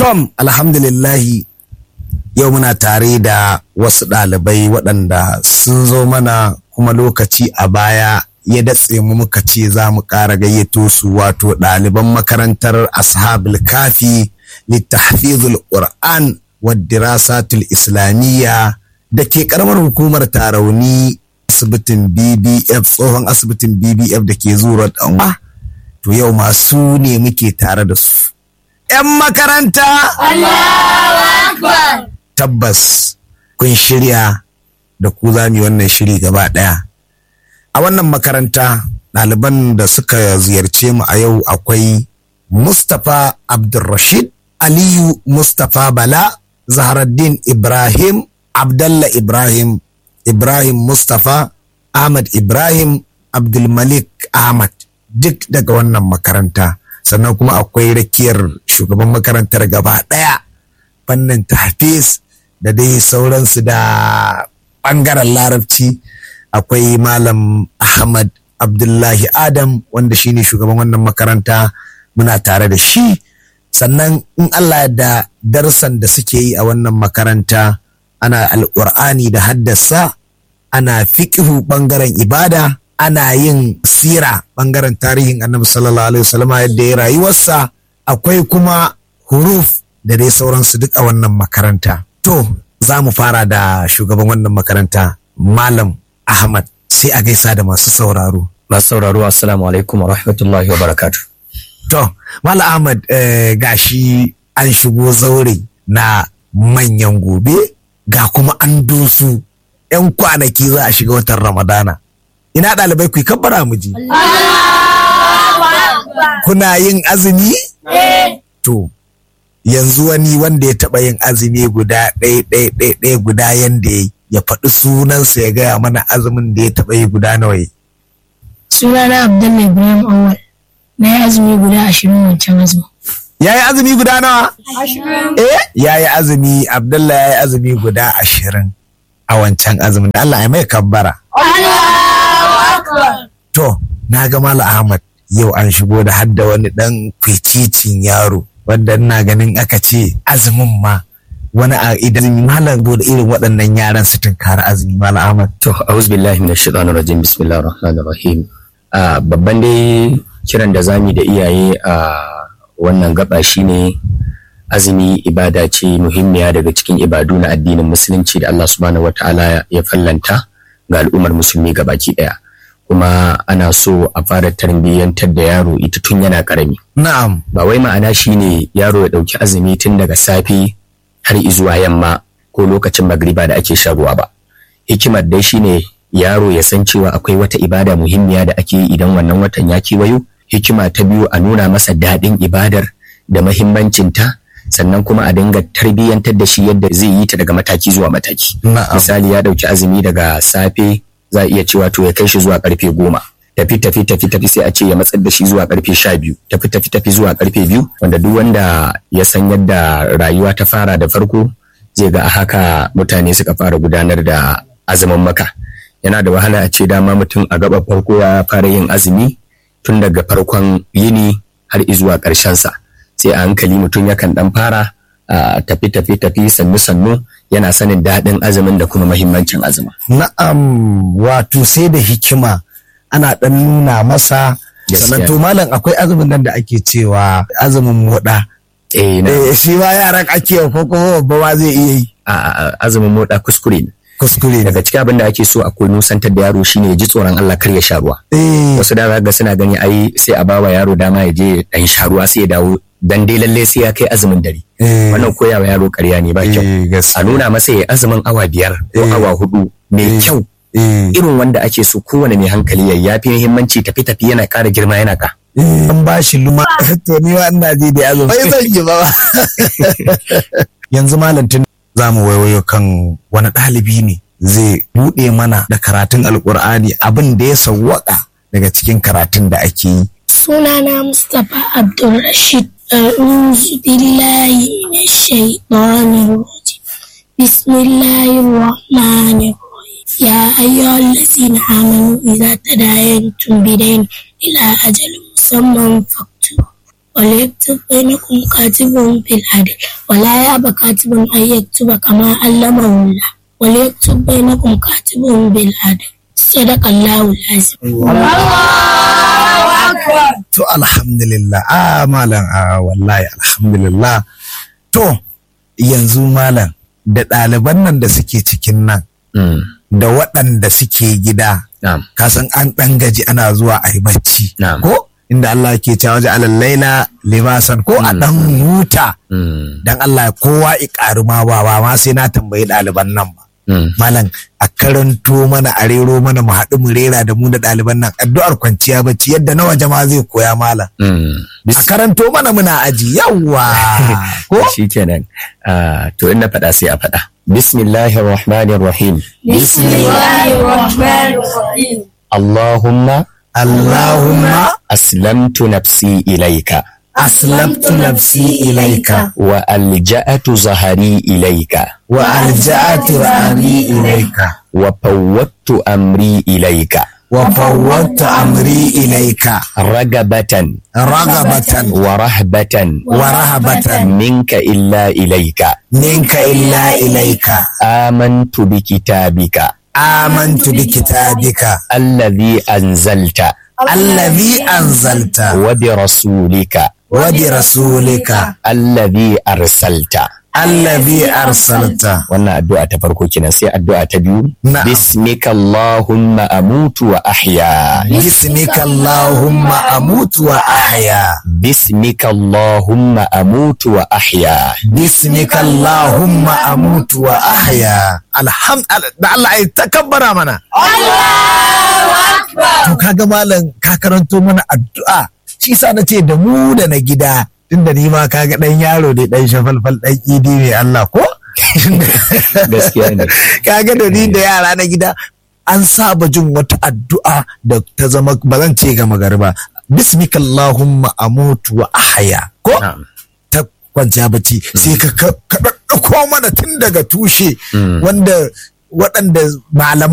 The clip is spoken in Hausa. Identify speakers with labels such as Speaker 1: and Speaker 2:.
Speaker 1: Tom, alhamdulillahi yau muna tare da wasu ɗalibai waɗanda sun zo mana kuma lokaci a baya ya datse mu muka ce za mu ƙara gayyato su wato ɗaliban makarantar ashabul kafi littahfizul qur'an wa dirasatul islamiyya da ke ƙaramar hukumar tarauni asibitin bbf tsohon asibitin bbf da ke zuwa ɗanwa to yau masu ne muke tare da su 'yan makaranta tabbas kun shirya da ku za mu yi wannan shiri gaba ɗaya a wannan makaranta ɗaliban da suka ziyarce mu a yau akwai mustapha abdulrashid aliyu mustapha bala zaharaddin ibrahim abdallah ibrahim ibrahim mustapha ahmad ibrahim abdulmalik ahmad duk daga wannan makaranta sannan kuma akwai rakiyar shugaban makarantar gaba ɗaya fannin tahfiz da dai sauransu da ɓangaren larabci akwai malam ahmad abdullahi adam wanda shine shugaban wannan makaranta muna tare da shi sannan in allah da darsan da suke yi a wannan makaranta ana alƙur'ani da haddasa ana fiƙihu ɓangaren ibada ana yin sira ɓangaren tarihin annabi sallallahu alaihi wasallam yadda ya rayuwarsa akwai kuma huruf da dai sauransu duk a wannan makaranta to za mu fara da shugaban wannan makaranta malam ahmad sai a gaisa da masu sauraro
Speaker 2: masu sauraro assalamu alaikum wa rahmatullahi wa barakatu
Speaker 1: to malam ahmad eh, gashi an shigo zaure na manyan gobe ga kuma an dosu 'yan kwanaki za a shiga watan ramadana ina ɗalibai ku yi kabbara mu ji. Kuna yin azumi? To, yanzu wani wanda ya taɓa yin azumi guda ɗaya ɗaya ɗaya ɗaya guda yanda ya ya faɗi sunansa ya gaya mana azumin da ya taɓa yi guda nawa yi.
Speaker 3: Sunana Abdullahi Ibrahim Awal. Na yi azumi guda ashirin wancan azumi.
Speaker 1: Ya yi azumi guda nawa? Eh, ya yi azumi, Abdullahi ya yi azumi guda ashirin a wancan azumin da Allah ya mai kabbara. To, na ga Malam Ahmad yau an shigo da hadda wani ɗan kwicicin yaro wanda ina ganin aka ce azumin ma wani a idan malam da irin waɗannan yaran su tunkara azumi Malam Ahmad.
Speaker 2: to a'udhu billahi minash shaitanir rajim bismillahir rahmanir rahim a babban dai kiran da zamu da iyaye a wannan gaba shine azumi ibada ce muhimmiya daga cikin ibadu na addinin musulunci da Allah subhanahu wataala ya fallanta ga al'ummar musulmi gabaki daya kuma ana so a fara tarbiyyantar da yaro ita tun yana karami
Speaker 1: Na'am.
Speaker 2: ba wai ma'ana shine yaro ya dauki azumi tun daga safe har izuwa yamma ko lokacin magriba da ake shan ruwa ba hikimar dai shine yaro ya san cewa akwai wata ibada muhimmiya da ake yi idan wannan watan ya kewayo hikima ta biyu a nuna masa daɗin ibadar da mahimmancinta sannan kuma a dinga tarbiyyantar da shi yadda zai yi ta daga mataki zuwa mataki
Speaker 1: Na'am.
Speaker 2: misali ya dauki azumi daga safe za a iya cewa to ya kai shi zuwa karfe goma tafi tafi tafi tafi sai a ce ya matsar da shi zuwa karfe sha biyu tafi tafi tafi zuwa karfe biyu wanda duk wanda ya san yadda rayuwa ta fara da farko zai ga a haka mutane suka fara gudanar da azumin maka yana da wahala a ce dama mutum a gaba farko ya fara yin azumi tun daga farkon yini har izuwa ƙarshen sa sai a hankali mutum yakan dan fara a tafi tafi tafi sannu sannu yana sanin daɗin azumin da kuma mahimmancin azumin
Speaker 1: Na'am wato sai da hikima ana ɗan nuna masa
Speaker 2: Gaskiya.
Speaker 1: sannan to malam akwai azumin nan da ake cewa azumin moɗa.
Speaker 2: eh na
Speaker 1: Eh, shi ma yaran ake ko kuma babba ma zai iya yi
Speaker 2: a- a- azumin moda kuskure ne
Speaker 1: kuskure ne.
Speaker 2: daga cikin abin da ake so a koyi nusantar da yaro shine ya ji tsoron Allah kar ya sha ruwa
Speaker 1: Eh,
Speaker 2: wasu da ga suna gani ai sai a bawa yaro dama ya je dan sha ruwa sai ya dawo dan dai lalle sai ya kai azumin dare
Speaker 1: eh,
Speaker 2: wannan koyawa yaro ƙarya ne ba kyau
Speaker 1: eh,
Speaker 2: a
Speaker 1: gaskiya.
Speaker 2: nuna masa ya azumin awa biyar ko
Speaker 1: Eh.
Speaker 2: awa hudu mai kyau
Speaker 1: Eh,
Speaker 2: irin wanda ake so kowane mai hankali ya yafi muhimmanci tafi tafi yana ƙara girma yana ka
Speaker 1: eh, an ba shi luma to ni ma ina ji da azumi. Bai zan yi ba ba. Yanzu malam tun za mu waiwayo kan wani ɗalibi ne zai buɗe mana da karatun alƙur'ani abin da ya sawwaka daga cikin karatun da ake yi.
Speaker 3: Sunana Mustapha Abdulrashid. أعوذ بالله من الشيطان الرجيم بسم الله الرحمن الرحيم يا أيها الذين آمنوا إذا تداينتم بدين إلى أجل مسمى فاكتبوا وليكتب بينكم كاتب بالعدل ولا يأبى كاتب أن يكتب كما علمه الله وليكتب بينكم كاتب بالعدل صدق الله العظيم
Speaker 1: to alhamdulillah a malam a wallahi alhamdulillah to yanzu malam da ɗaliban nan da suke cikin nan
Speaker 2: Mm.
Speaker 1: da waɗanda suke gida
Speaker 2: Na'am.
Speaker 1: kasan an ɗan gaji ana zuwa a yi bacci
Speaker 2: Na'am.
Speaker 1: ko inda Allah ke cewa waje alal laila libasan ko a ɗan huta
Speaker 2: Mm.
Speaker 1: dan Allah kowa i ƙaru ma ba ba ma sai na tambayi ɗaliban nan ba
Speaker 2: Mm.
Speaker 1: malam a karanto mana a rero mana mu haɗu mu rera da mu da ɗaliban nan addu'ar kwanciya bacci yadda na waje ma zai koya malam
Speaker 2: Mm.
Speaker 1: a karanto mana muna aji yawwa ko
Speaker 2: shi kenan Ah, to in na faɗa sai a faɗa bismillahir rahmanir rahim
Speaker 3: بسم الله الرحمن الرحيم
Speaker 2: allahumma
Speaker 1: Allahumma
Speaker 2: aslamtu nafsi ilaika
Speaker 1: aslamtu nafsi ilaika
Speaker 2: wa alja'atu zahari ilaika
Speaker 1: wa alja'atu amri ilaika
Speaker 2: wa fawwattu amri ilaika
Speaker 1: wa fawwadtu amri ilaika
Speaker 2: ragabatan
Speaker 1: ragabatan
Speaker 2: wa rahbatan
Speaker 1: wa rahabatan
Speaker 2: minka illa ilaika
Speaker 1: minka illa ilaika
Speaker 2: amantu bi kitabika
Speaker 1: amantu bi kitabika
Speaker 2: alladhi anzalta
Speaker 1: alladhi anzalta
Speaker 2: wa bi rasulika
Speaker 1: wa bi rasulika
Speaker 2: alladhi arsalta
Speaker 1: alladhi arsalta
Speaker 2: wannan addu'a ta farko kenan sai addu'a ta biyu
Speaker 1: Na'am.
Speaker 2: bismika allahumma amutu wa ahya
Speaker 1: bismika allahumma amutu wa ahya
Speaker 2: bismika allahumma amutu wa ahya
Speaker 1: bismika allahumma amutu wa ahya alhamdulillah da Allah ai takabbara mana to kaga malam ka karanto mana addu'a shi sa na ce da mu da na gida tunda ni ma kaga dan yaro da dan shafalfal dan idi ne Allah ko
Speaker 2: gaskiya ne
Speaker 1: kaga da ni da yara na gida an saba jin wata addu'a da ta zama ba zan ce ga magariba bismika allahumma amutu wa ahya ko
Speaker 2: Na'am.
Speaker 1: ta kwanciya bacci sai ka ka ka ɗaɗɗauko mana tun daga tushe wanda waɗanda malaman